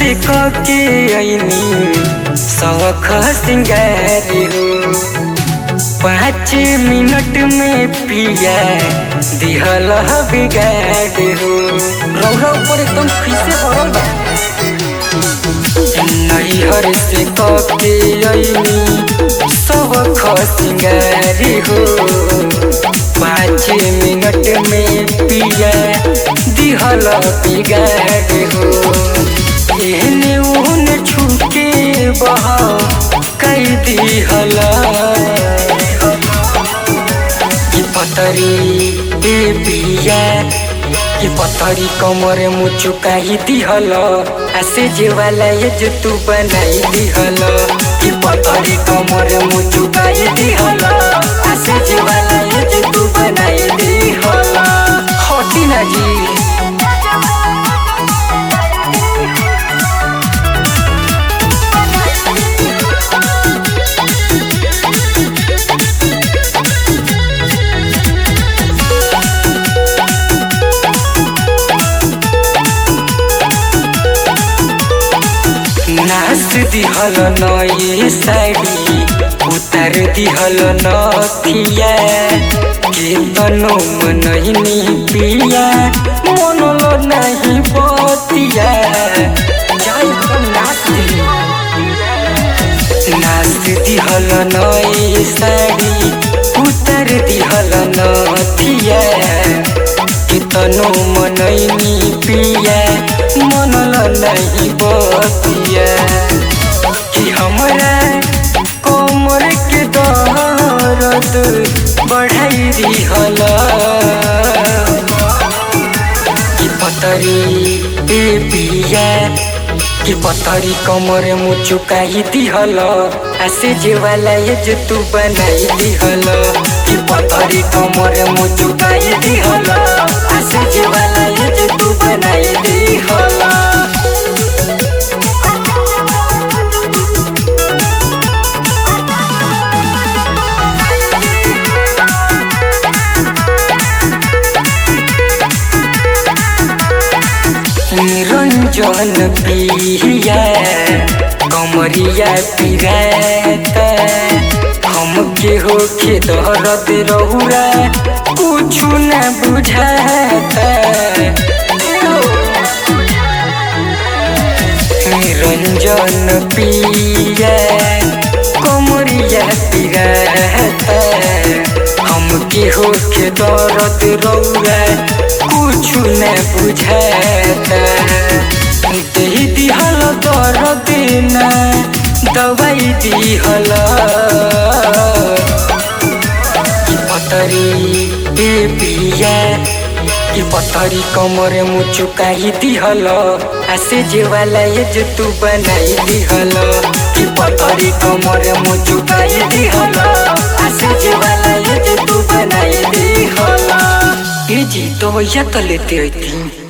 से कके ऐनी सौख सिंगारी हो पाँच मिनट में पिया दिहल बिगाड़ हो रौरा ऊपर एकदम खीसे भरल बा नैहर से कके ऐनी सौख सिंगारी हो पाँच मिनट में पिया दिहल बिगाड़ हो एहने ओहने छुके बहा कई दिहल कि पतरी ए बिया कि पतरी कमरे मुचुका ही दिहल आसे जे वाला ये जो तू बनाई दिहल कि पतरी कमरे मुचुका ही दिहल आसे जे वाला ये जो तू बनाई दिहल हटी ना जी नाच दिहल नई साड़ी उतार दिहल नथिया के तनो मनहिनी पिया मनलो नहीं बतिया जाई हम नाच दिली नाच दिहल नई साड़ी उतार दिहल नथिया के तनो मनैनी पिया मनल नहीं बतिया कि हमरा कोमर के दर्द बढ़ाई दिहल कि पतरी ए पिया कि पतरी कमर मुचुका ही दिहल आसे जे वाला ये जो तू बनाई दिहल कि पतरी कमर मुचुका ही दिहल आसे जे वाला ये जो तू बनाई दिहल निरंजन पिया कमरिया पिराता हमके होके दर्द रहुरा कुछ न बुझाता निरंजन पिया कमरिया पिराता हमके होके दर्द रहुरा कुछ न बुझाता दही दिहल दर्द ना दवाई दिहल कि पतरी ए पिया कि पतरी कमर मुचुका ही दिहल आसे जे वाला ये जो तू बनाई दिहल कि पतरी कमर मुचुका ही दिहल आसे जे वाला ये जो तू बनाई दिहल ए जी तो भैया तो लेते रहती